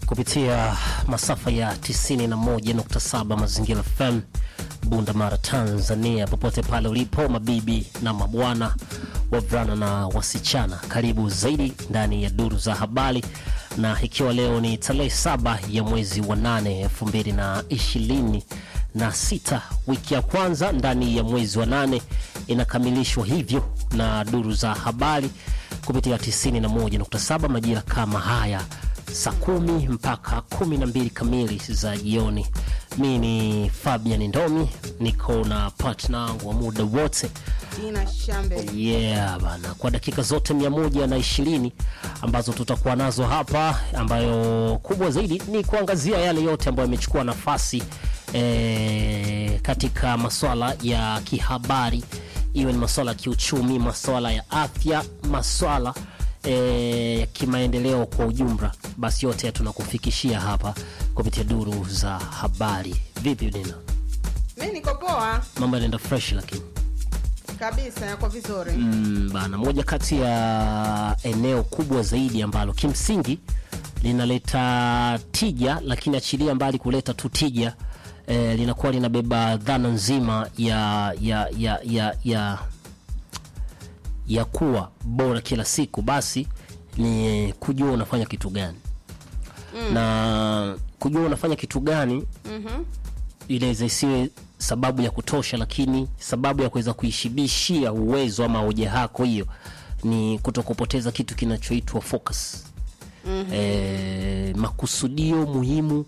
kupitia masafa ya 91.7 Mazingira FM Bunda Mara, Tanzania. Popote pale ulipo, mabibi na mabwana, wavulana na wasichana, karibu zaidi ndani ya duru za habari, na ikiwa leo ni tarehe saba ya mwezi wa nane elfu mbili na ishirini na sita, wiki ya kwanza ndani ya mwezi wa nane inakamilishwa hivyo na duru za habari kupitia 91.7 majira kama haya saa kumi mpaka kumi na mbili kamili za jioni. Mi ni Fabian Ndomi, niko na partner wangu wa muda wote Dina Shambe. yeah bana, kwa dakika zote mia moja na ishirini ambazo tutakuwa nazo hapa, ambayo kubwa zaidi ni kuangazia yale yote ambayo yamechukua nafasi eh, katika masuala ya kihabari, iwe ni masuala ya kiuchumi, masuala ya afya, masuala eh, ya kimaendeleo kwa ujumla, basi yote tunakufikishia hapa kupitia duru za habari. Vipi Dina, Mi niko poa mambo yanaenda fresh lakini kabisa, yako vizuri. Mm, bana, moja kati ya eneo kubwa zaidi ambalo kimsingi linaleta tija, lakini achilia mbali kuleta tu tija eh, linakuwa linabeba dhana nzima ya ya ya ya ya, ya kuwa bora kila siku, basi ni kujua unafanya kitu gani na kujua unafanya kitu gani inaweza isiwe sababu ya kutosha, lakini sababu ya kuweza kuishibishia uwezo ama hoja yako hiyo ni kutokupoteza kitu kinachoitwa focus. E, makusudio muhimu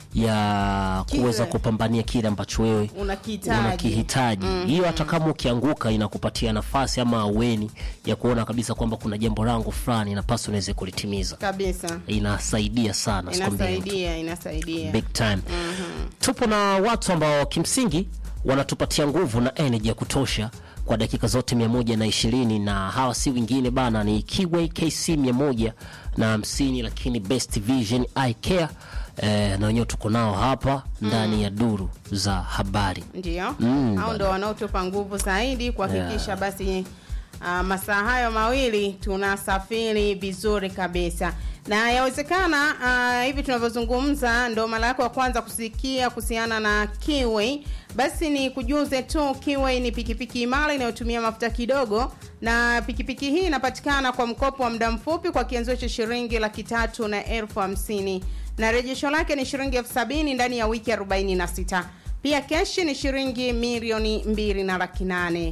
ya kuweza Kile. kupambania kile ambacho wewe Unakihitaji. unakihitaji hiyo hata kama ukianguka inakupatia nafasi ama aweni ya kuona kabisa kwamba kuna jambo langu fulani napaswa niweze kulitimiza. Kabisa, Inasaidia sana sikwambie mtu inasaidia inasaidia. big time. Tupo na watu ambao kimsingi wanatupatia nguvu na energy ya kutosha kwa dakika zote mia moja na ishirini na hawa si wengine bana, ni Kiway KC mia moja na hamsini, lakini Best Vision Eye Care eh, na wenyewe tuko nao hapa ndani ya duru za habari. Ndio Mm, hao ndo wanaotupa nguvu zaidi kuhakikisha basi uh, masaa hayo mawili tunasafiri vizuri kabisa, na yawezekana uh, hivi tunavyozungumza ndo mara yako ya kwanza kusikia kuhusiana na Kiway, basi ni kujuze tu, Kiway ni pikipiki imara inayotumia mafuta kidogo, na pikipiki hii inapatikana kwa mkopo wa muda mfupi kwa kianzio cha shilingi laki tatu na elfu hamsini na rejesho lake ni shilingi elfu sabini ndani ya wiki 46 pia keshi ni shilingi milioni mbili na laki nane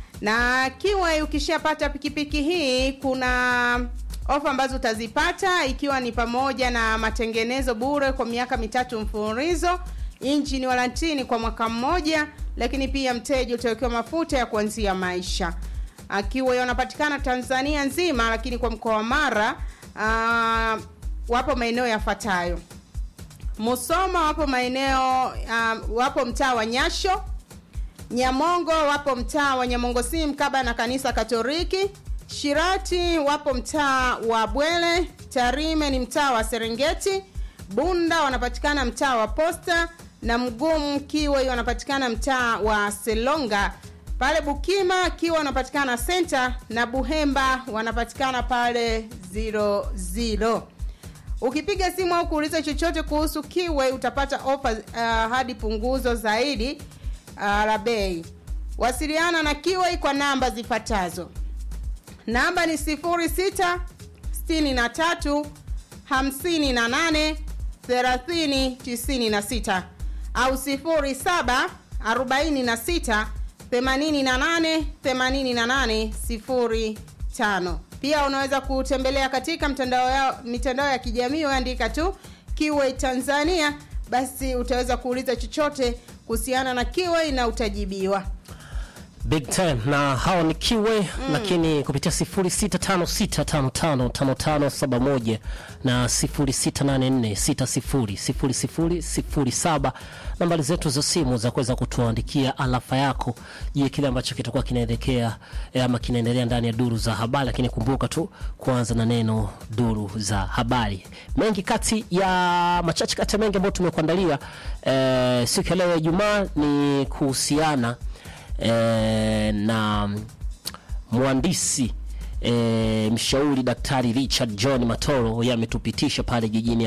na kiwa ukishapata pikipiki hii kuna ofa ambazo utazipata ikiwa ni pamoja na matengenezo bure kwa miaka mitatu mfululizo injini walantini kwa mwaka mmoja lakini pia mteja utawekewa mafuta ya kuanzia maisha akiwa wanapatikana tanzania nzima lakini kwa mkoa wa mara uh, wapo maeneo yafuatayo Musoma wapo maeneo um, wapo mtaa wa Nyasho, Nyamongo wapo mtaa wa Nyamongo si mkaba na kanisa Katoliki, Shirati wapo mtaa wa Bwele, Tarime ni mtaa wa Serengeti, Bunda wanapatikana mtaa wa Posta na Mgumu Kiwe wanapatikana mtaa wa Selonga. Pale Bukima Kiwa wanapatikana Center na Buhemba wanapatikana pale zero zero. Ukipiga simu au kuuliza chochote kuhusu Kiwe utapata ofa uh, hadi punguzo zaidi uh, la bei. Wasiliana na Kiwe kwa namba zifuatazo. Namba ni 06 63 58 30 96 au 07 46 88 88 05. Pia unaweza kutembelea katika mtandao ya, mitandao ya kijamii andika tu Kiway Tanzania, basi utaweza kuuliza chochote kuhusiana na Kiway na utajibiwa. big time na hao ni Kiwe lakini kupitia 0656555571 na 0684600007 nambari zetu za simu za kuweza kutuandikia alafa yako je kile ambacho kitakuwa kinaelekea eh, ama kinaendelea ndani ya duru za habari lakini kumbuka tu kuanza na neno duru za habari mengi kati ya machache kati ya mengi ambayo tumekuandalia eh, siku ya leo ya Ijumaa ni kuhusiana eh, na mwandisi eh, mshauri Daktari Richard John Matoro yeye ametupitisha pale jijini